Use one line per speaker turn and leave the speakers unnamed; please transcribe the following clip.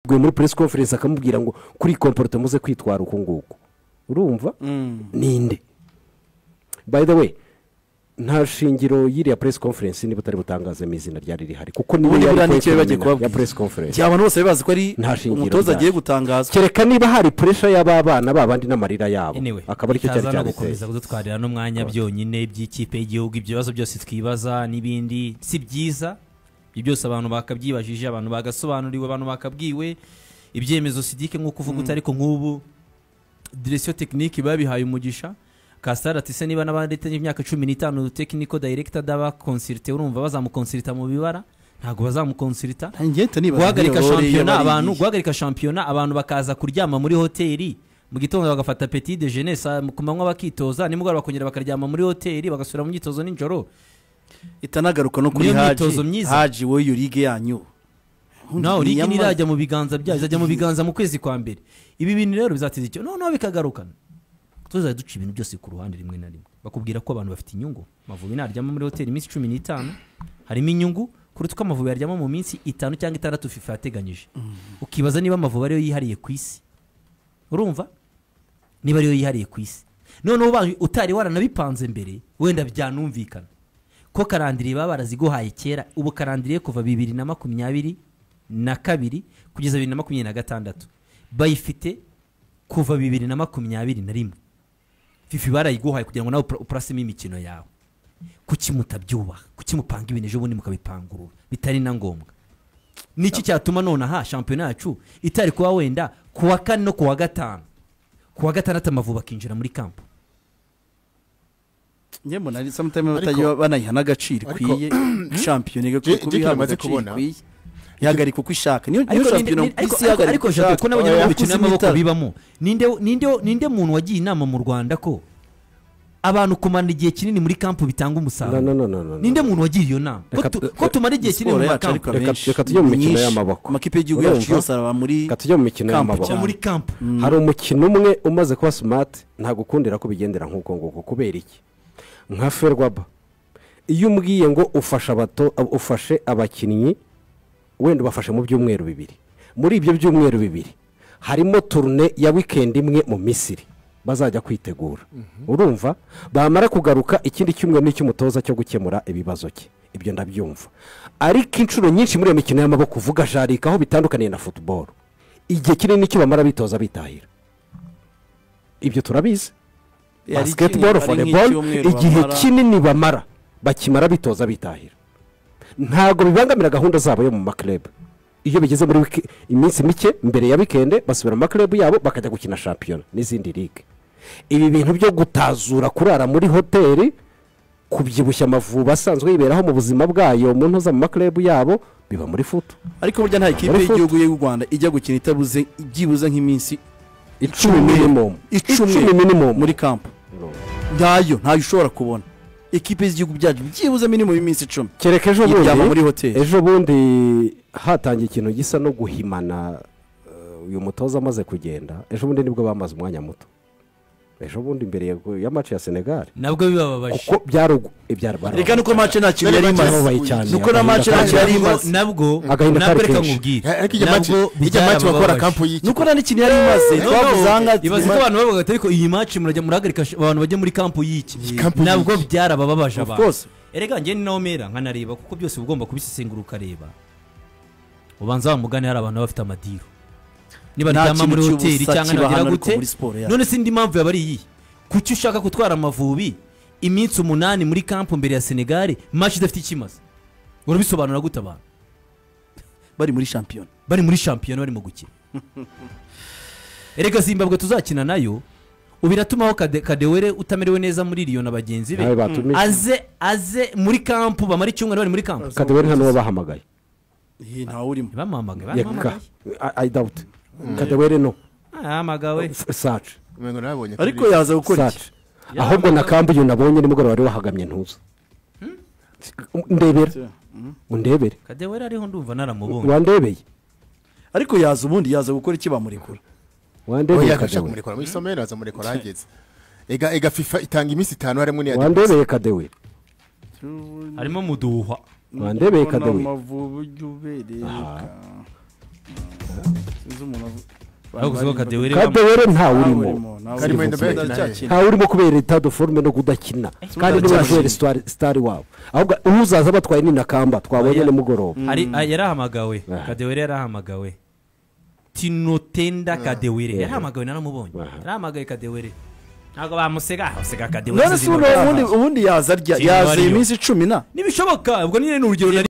muri press conference akamubwira ngo kuri komporota muze kwitwara uku nguku urumva ninde by the way nta shingiro y'iriya press conference niba utari butangazemo izina ryari rihari kuko niyo
ubundi
yari
buriya nicyo
kwerekana nyuma
bagiye kubabwira
ya press conference
cyangwa abantu bose bari bazi ko ari
Nta shingiro
umutoza
ryacyo.
agiye gutangazwa
kereka niba hari puresha y'ababana babandi n'amarira yabo
Anyway,
akaba aricyo cyari
itaza no
cyabiteye
gukomeza kudutwarira n'umwanya byonyine by'ikipe y'igihugu ibyo bibazo byose twibaza n'ibindi si byiza ibyo byose abantu bakabyibajije abantu bagasobanuriwe abantu bakabwiwe ibyemezo sidike nk'uko uvuga uti ariko nk'ubu dirisiyo tekinike babihaye umugisha kasitari ati se niba n'abadite y'imyaka cumi n'itanu tekiniko dayirekita d'abakonsirite urumva bazamukonsirita mu bibara ntabwo bazamukonsirita
ntangiye mpita nibaza
guhagarika
nk'iyo role
shampiyona
yaba ari
abantu
iyi.
guhagarika shampiyona abantu bakaza kuryama muri hoteli mu gitondo bagafata peti de jeunesse ku manywa bakitoza nimugoroba bakongera bakaryama muri hoteli bagasubira mu myitozo nijoro
itanagaruka no kuri
Niyo
haji
myitozo myiza.
haji wowe iyo ligue yanyu
nawe
Ni
urigi
iyamazi.
ntirajya mu biganza byayo izajya mu biganza mu kwezi kwa mbere ibi bintu rero bizateza icyo noneho bikagaruka tuzajya duca ibintu byose ku ruhande rimwe na rimwe bakubwira ko abantu bafite inyungu amavubi naryama muri hoteli iminsi cumi n'itanu harimo inyungu kuruta uko amavubi yaryama mu minsi itanu cyangwa itandatu fifa yateganyije ukibaza niba amavubi ariyo yihariye ku isi urumva niba ariyo yihariye ku isi noneho ubaye utari waranabipanze mbere wenda byanumvikana ko karandiriye baba baraziguhaye kera ubu karandiriye kuva bibiri na makumyabiri na kabiri kugeza bibiri na makumyabiri na gatandatu bayifite kuva bibiri na makumyabiri na rimwe fifi barayiguhaye kugira ngo nawe upra- upurasemo imikino yawe kuki mutabyubaha kuki mupanga ibintu ejo bundi mukabipangurura bitari na ngombwa niki cyatuma nonaha shampiyona yacu itari kuba wenda ku wa kane no ku wa gatanu ku wa gatandatu amavubi akinjira muri kampu
njye mbona ari sometime
Ariko-
batajya banayiha n'agaciro
ariko-
ikwiye shampiyona igakwiye
Je-
kuba
je
ihabwa
tumaze
agaciro
kubona.
ikwiye ihagarika uko ishaka niyo niyo
ariko ninde-
shampiyona
ninde-
ku isi
ariko-
ihagarika
ariko
uko
jado
ishaka.
ko n'abanyamaguru bakina
Yakuze
n'amaboko
imitaro.
bibamo ninde ninde- ninde muntu wagiye inama mu rwanda ko abantu kumara igihe kinini muri kampu
no
bitanga
no
umusaruro
no no no
ninde muntu wagiye iyo nama Ko
Reka-
tu- ko tumara igihe kinini
Siporo
mu
yacu ariko
makampu
Reka-
abenshi
reka tujye mu
ni
mikino
nyinshi.
y'amaboko.
amakipe y'igihugu yacu
Urumva?
yose araba muri
Reka tujye mu mikino
kampu
y'amaboko.
cyane.
muri kampu
hari umukino umwe umaze kuba simati ntagukundira ko bigendera nk'uko nguko kubera iki nka ferwaba iyo umbwiye ngo ufashe abato ufashe abakinnyi wenda ubafashe mu byumweru bibiri muri ibyo byumweru bibiri harimo turune ya wikendi imwe mu misiri bazajya kwitegura urumva bamara kugaruka ikindi cyumweru n'icy'umutoza cyo gukemura ibibazo cye ibyo ndabyumva ariko inshuro nyinshi muri iyo mikino y'amaboko uvuga jarika aho bitandukaniye na futuboro igihe kinini cyo bamara bitoza bitahira ibyo turabizi
Yari
basiketiboro
icyumweru, ari
voleboro
nk'icyumweru
igihe
bamara.
kinini bamara bakimara bitoza bitahira ntabwo bibangamira gahunda zabo yo mu makerebe iyo bigeze muri wiki- iminsi mike mbere ya wikende basubira mu makerebe yabo bakajya gukina shampiyona n'izindi ligue ibi bintu byo gutazura kurara muri hoteli kubyibushya amavubi asanzwe yiberaho mu buzima bwayo mu ntoza mu makerebe yabo biba muri futu
ariko burya nta ikipe
Muri foot.
y'igihugu y'u rwanda ijya gukina itabuze byibuze nk'iminsi
icumi minimumu
icumi
minimumu
muri kampu ntayo ntayo ushobora kubona ikipe z'igihugu byacu byibuze minimum iminsi icumi
kereka ejo bundi
iryama muri hoteli
ejo bundi hatangiye ikintu gisa no guhimana eh, uyu mutoza amaze kugenda ejo bundi nibwo bamaze umwanya muto ejo bundi imbere ya- ya maci ya senegali
nabwo bibababaje
kuko byarug- ibyarwara
reka nuko mace nta kintu
Nari
yari
match
imaze
yarabaye cyane
nuko na
agahinda
match nta kintu yari
Nabwo-
imaze
nabwo
Agahinda
nabwo
kari
reka
kenshi.
nkubwire
ariko ijya maci
nabwo
ijya maci bakora
byarababaje.
kampu y'iki
nuko nta n'ikintu yari imaze twabuze ahangaha
ibaze ko abantu bavuga ati ariko iyi maci murajya murahagarika sh- abantu bajya muri kampu y'iki
kampu
nabwo
y'iki.
byarabababaje
Of
abantu
course.
erega njye ni nawe mera nkanareba kuko byose uba ugomba kubisesengura ukareba ubanza wa mugani hari abantu baba bafite amadiru niba
Nta
ryama
kintu
muri
cy'ubusa
hoteli cyangwa
kibahana
nagera
ariko
gute
muri siporo yacu.
none se indi mpamvu yaba ari iyi kuki ushaka gutwara amavubi iminsi umunani muri kampu mbere ya senegali maci idafite icyo imaze urabisobanura gute abantu
bari muri shampiyona
bari muri shampiyona barimo gukina erega zimbabwe tuzakina nayo ubu iratumaho Kade- kadewere utamerewe neza muri riyo na bagenzi be
Nawe batumije.
aze aze muri kampu bamara icyumweru bari muri kampu
kadeweri nta n'uwo bahamagaye
iyi ntawe urimo
bamuhamagaye
yeka i doubt kadeweri no
bamuhamagaye
F- saci
umengo nabonye
ariko
kuri-
yaza gukora iki
saci ahubwo na kambu uyu nabonye nimugoroba wari wahagamye ntuza ndebera undebere
kadewere ariho ndumva naramubonye
wandebeye
ariko yaza ubundi yaza gukora iki bamurekura
wandebeye
oya
kadeweri
akashaka kumurekura muri somero aza murekura ahageze ega ega fifa itanga iminsi itanu harimo n'iya
wandebeye kadeweri
harimo muduha
wandebeye kadeweri
amavubi ujya ubereka uzi umuntu avu-
Aho kuvuga ko Kadewere
Ntawe
Kade
kadewere ntawe urimo
urimo ntawe
Karimo
urimo.
Endebele.
Ndacyakina.
ntawe urimo kubera etat de forme no kudakina kandi niwe
ndacyashimye.
washoye sitari sitari wabo ahubwo uzaza batwaye ni nakamba twabonye
Oya.
nimugoroba
Ari- a- yarahamagawe
Aha.
kadewere yarahamagawe tinotenda kadewere yarahamagawe naramubonye
Aha.
yarahamagaye kadewere ntabwo bamusega basega kadewere
none se
zirimo
ubundi-
gutamba.
ubundi ubundi yaza arya
Zirimo
yaza iyi
ariyo.
minsi icumi na
n'ibishoboka ubwo nyine ni urugero nari